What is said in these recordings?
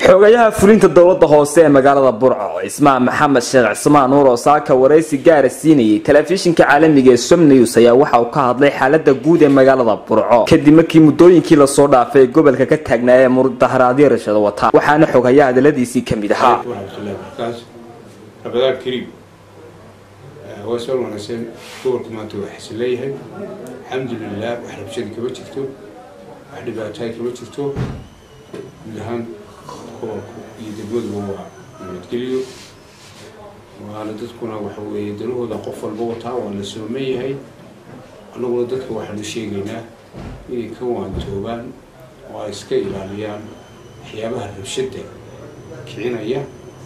xogayaha fulinta dowlada hoose ee magaalada burco cismaan maxamed sheekh cismaan nuur oo saaka waraysi gaara siinayay telefishinka caalamiga ee som news ayaa waxa uu ka hadlay xaalada guud ee magaalada burco kadib markii muddooyinkii lasoo dhaafay ee gobolka ka taagnaa ee mudaharaadyo rashado wata waxaana xogayaha hadaladiisii kamid ahaa rabadaan kariim waa soo wanaagsan gobolku maanta waa xasileeyahay alxamdulilah wax rabshadi kama jirto wax dhibaataay kama jirto guud ahaan gobolku iyo degmaduba waa nabadgeliyo waana dadkuna waxa weeye danahooda qof walba wataa waa la sooman yahay annaguna dadka waxaanu sheegaynaa inay ka waantoobaan oo ay iska ilaaliyaan waxyaabaha rabshada kicinaya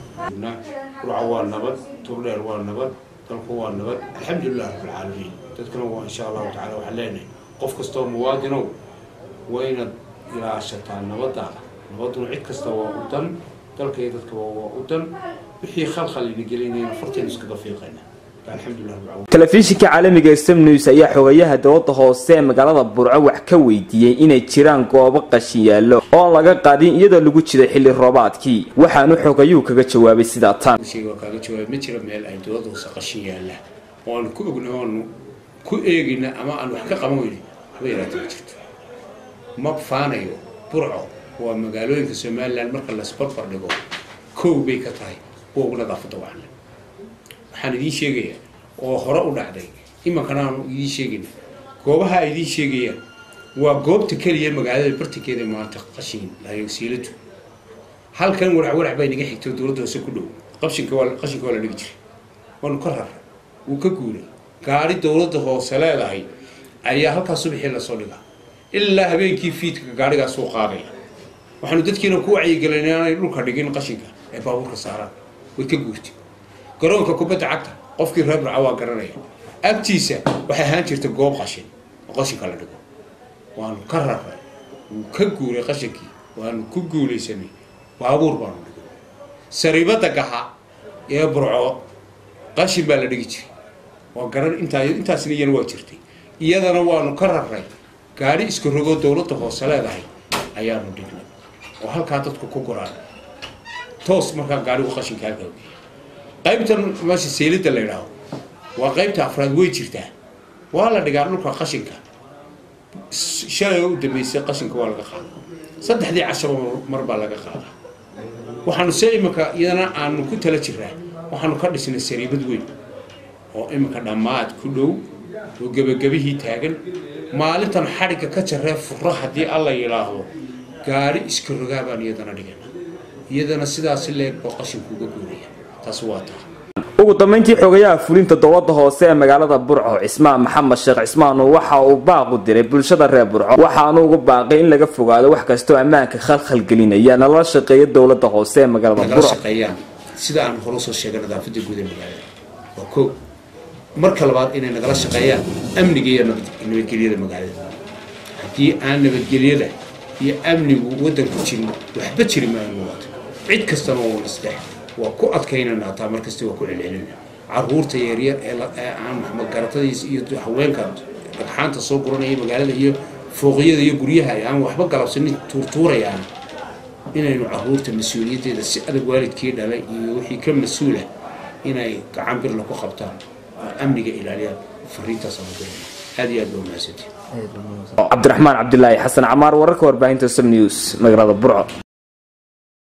burca waa nabad turdheer waa nabad dalku waa nabad alxamdulilah rabbilcaalamiin dadkana waa insha allahu tacala waxaan leenahay qof kastoo muwaadinow waa inaad ilaashataa nabadaada nabaduna cid kasta waa u dan dalka iyo dadkaba waa u dan wixii khalkhal ina gelinayna farteenu iskaga fiiqayna telefishinka caalamiga ee som news ayaa xogayaha dowlada hoose ee magaalada burco wax ka weydiiyey inay jiraan goobo qashin yaallo oon laga qadin iyadoo lagu jiray xilli roobaadkii waxaanu xogayuhu kaga jawaabay sidaa tan kaaga jawaabay ma jira meel ay dowlada hoose qashin yaalla oo aanu ku ogna oanu ku eegina ama aan wax ka qaban weyni waxba yaraata ma jirto ma faanayo burco waa magaalooyinka somalilan marka lasbarbar dhigo kow bay ka tahay kuwa ugu nadaafada wacanle waxaan idiin sheegayaa oo hore u dhacday imankana aanu idiin sheegayna goobaha ay idiin sheegayaan waa goobta keliya magaalada bartankeeda maanta qashin siiladu halkan warac warac baa inaga xigto dowladda hoose ku dhow qashinka waa qashinka waa la dhigi jiray waanu ka raray wuu ka guuray gaari dowladda hoose leedahay ayaa halkaas subaxii lasoo dhigaa ilaa habeenkii fiidka gaarigaas uu qaadaya waxaanu dadkiina ku wacyigelin inaanay dhulka dhigin qashinka ee baabuurka saaraan way ka guurtay garoonka kubadda cagta qofkii reer burca waa garanaya agtiisa waxay ahaan jirta goob qashin oo qashinka la dhigo waanu ka raray wuu ka guuray qashinkii waanu ku guulaysanay baabuur baanu dhigay sariibada gaxa ee burco qashin baa la dhigi jiray waa garan intaa intaasna iyana waa jirtay iyadana waanu ka raray gaari iska rogoo dowladda hoose leedahay ayaanu dhignay oo halkaa dadku ku guraan toos markaa gaarigu qashinka halkaa geeya qaybtan meesha seylida la yidhaaho waa qaybta afraad way jirtaa waa la dhigaa dhulka qashinka shalay u dambeysay qashinka waa laga qaada saddexdii cashaba mar baa laga qaadaa waxaanu se iminka iyadana aanu ku tala jiraa waxaanu ka dhisnay sariibad weyn oo iminka dhammaad ku dhow oo gebagabihii taagan maalintan xadhigga ka jaree fura haddii alla yidhaahdo gaari iska rogaa baan iyadana dhigana iyadana sidaasi leeg oo qashinku uga guuraya taasi waa taa ugu dambeyntii xogayaha fulinta dowlada hoose ee magaalada burco cismaan maxamed sheekh cismaan waxa uu baaqu diray bulshada reer burco waxaanu ugu baaqay in laga fogaado wax kastoo ammaanka khalkhalgelinaya nala shaqeeya dowlada hoose ee magaalada burco shaqeeyaan sida aan hore usoo sheegay nadaafada guud ee magaalada waa koo marka labaad inay nagala shaqeeyaan amniga iyo nabadgelyada magaalada haddii aan nabadgelyada iyo amnigu wadanku jirin waxba jiri maayo muwaata cid kastana waa nasdex waa ku adkaynana hataa markasta waa ku celcelina caruurta yaryar ee aan magaratadiis iyo haweenka dhagxaanta soo guranaya magaalada iyo fooqyada iyo guryaha aan waxba galabsanin tuurtuurayaan inaynu caruurta mas-uuliyaddeeda si adag waalidkii dhalay iyo wixii ka mas-uula inay gacan birla ku qabtaan oo amniga ilaaliyaan fariintaas aan dirana aad iyo aad baa mahadsantiin cabdiraxmaan cabdilaahi xasan camaar wararka warbaahinta som news magaalada burco